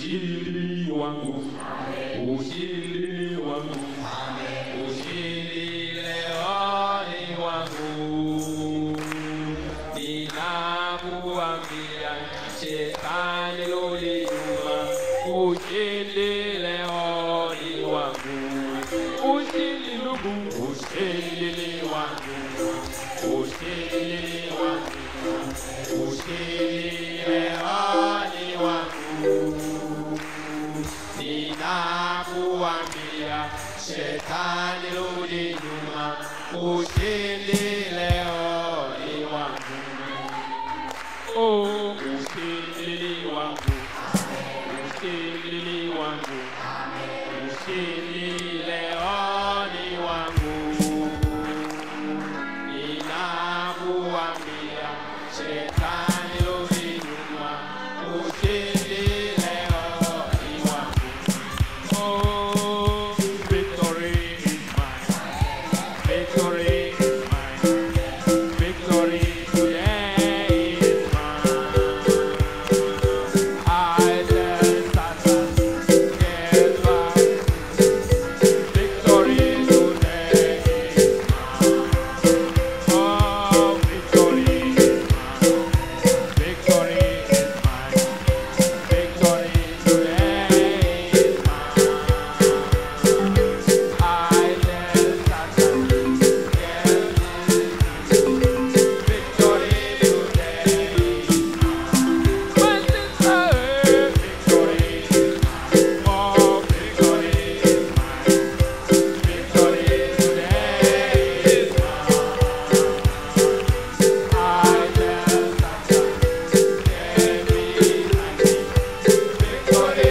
ushindi wangu, ushindi wangu, ushindi leo ni wangu. Ninakuambia shetani rudi nyuma, ushindi leo ni wangu. Ushindi ndugu, ushindi ni wangu, ushindi ni wangu, ushindi leo ni wangu. Ninakuambia shetani rudi nyuma, ushindi leo ni wangu. Oh, ushindi ni wangu, ushindi ni wangu, ushindi leo ni wangu. Ninakuambia shetani rudi nyuma, ushindi leo ni wangu. Oh, victory is mine. Victory is mine. Victory today is mine. I tell Satan, get back. Victory today is mine. Oh, victory is mine. Victory is mine. Victory today is mine. I tell Satan, get Victory today is mine. My sister, victory is mine. Oh, victory is mine. Victory today is mine. I tell Satan, get me, victory